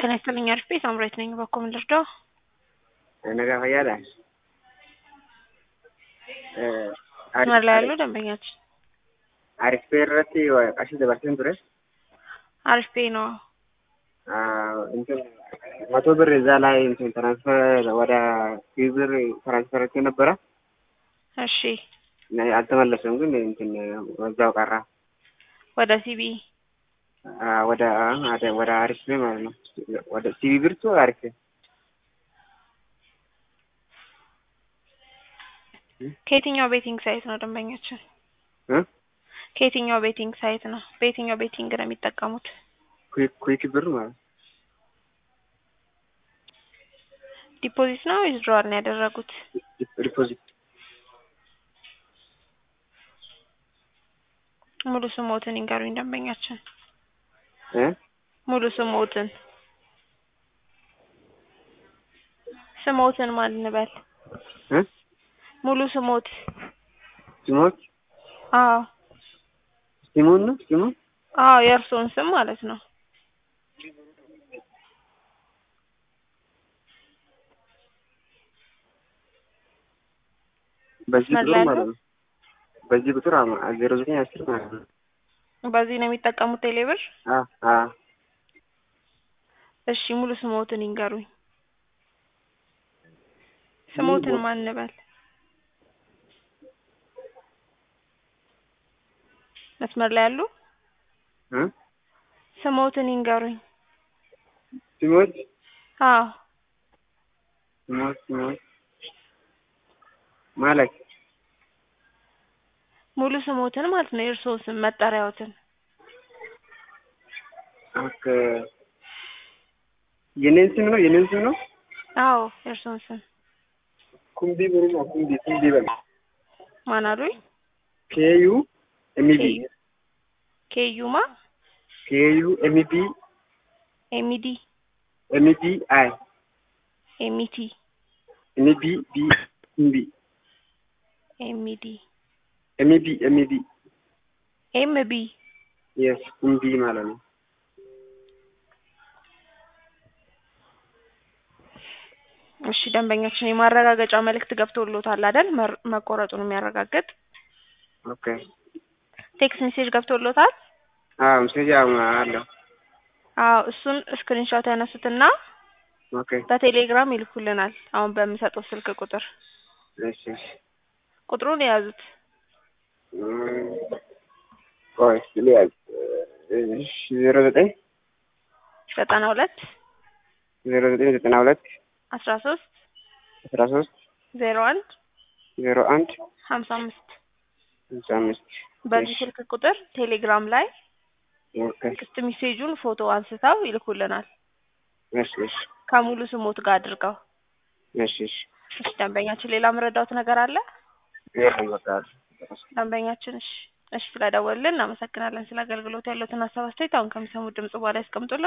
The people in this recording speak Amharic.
ጤና ይስጥልኝ አሪፍ ቤት አምራች ነኝ። በኮ ምን ልርዳው? nagaa fayyaadha. መስመር ላይ ያሉ ደንበኛችን Arif pee irratti qarshii dabarseen ture. አሪፍ ቤ ነው። እንትን መቶ ብር እዛ ላይ እንትን ትራንስፈር ወደ ሺህ ብር ትራንስፈር አድርጌ ነበረ እሺ አልተመለሰም፣ ግን እንትን በዛው ቀራ። ወደ ሲቢ ወደ ወደ ወደ አሪፍ ፔ ማለት ነው። ወደ ሲቢ ብርቱ አሪፍ ፔ ከየትኛው ቤቲንግ ሳይት ነው ደንበኛችን? እ ከየትኛው ቤቲንግ ሳይት ነው? በየትኛው ቤቲንግ ነው የሚጠቀሙት? ኩዊክ ኩዊክ ብር ማለት ነው። ዲፖዚት ነው ዊዝድሮዋል ነው ያደረጉት? ዲፖዚት ሙሉ ስሞትን ይንገሩኝ ደንበኛችን። እ ሙሉ ስሞትን ስሞትን ማን እንበል? እ ሙሉ ስሞት ሲሞት አዎ ሲሞን ነው ሲሞን አዎ የእርስዎን ስም ማለት ነው። በዚህ ቁጥር መላሉ? ማለት ነው። በዚህ ቁጥር ዜሮ ዘጠኝ አስር ማለት ነው። በዚህ ነው የሚጠቀሙት ቴሌብር? አ አ እሺ ሙሉ ስሞትን ይንገሩኝ። ስሞትን ማን እንበል? መስመር ላይ ያሉ እ ስሞትን ይንገሩኝ። ሲሞት አዎ ሲሞት ሲሞት ማለት ሙሉ ስሞትን ማለት ነው። የእርስዎ ስም መጠሪያዎትን። ኦኬ የኔን ስም ነው የኔን ስም ነው። አዎ የእርስዎን ስም ኩምቢ ብሩ ነው ኩምቢ ኩምቢ በል ማን አሉኝ? ኬዩ ኤምቢ ኬዩ ኬዩማ ኬዩ ኤምቢ ኤሚዲ ኤምቢ አይ ኤሚቲ ኤምቢ ቢ ኩምቢ ኤሚዲ ኤምቢ ኤምቢ ኤምቢ የስ ኩምቢ ማለት ነው። እሺ ደንበኛችን የማረጋገጫ መልእክት ገብቶሎታል አይደል? መር- መቆረጡን የሚያረጋግጥ ኦኬ ቴክስት ሜሴጅ ገብቶሎታል? አዎ ሜሴጅ አለው። አዎ እሱን ስክሪንሾት ያነሱትና ኦኬ በቴሌግራም ይልኩልናል። አሁን በምሰጠው ስልክ ቁጥር እሺ እሺ ቁጥሩን የያዙት እም፣ ቆይ እስኪ ልያዝ። እሺ ዜሮ ዘጠኝ ዘጠና ሁለት ዜሮ ዘጠኝ ዘጠና ሁለት አስራ ሶስት አስራ ሶስት ዜሮ አንድ ዜሮ አንድ ሀምሳ አምስት ሃምሳ አምስት በዚህ ስልክ ቁጥር ቴሌግራም ላይ ኦኬ ቴክስት ሜሴጁን ፎቶ አንስተው ይልኩልናል እሺ እሺ ከሙሉ ስሞት ጋር አድርገው። እሺ እሺ እሺ ደንበኛችን ሌላ የምረዳውት ነገር አለ? የለም በቃ ደንበኛችን እሺ እሺ ስለደወልን እናመሰግናለን። ስለ አገልግሎት ያለዎትን ሀሳብ አስተያየት አሁን ከሚሰሙት ድምጽ በኋላ ያስቀምጡልን።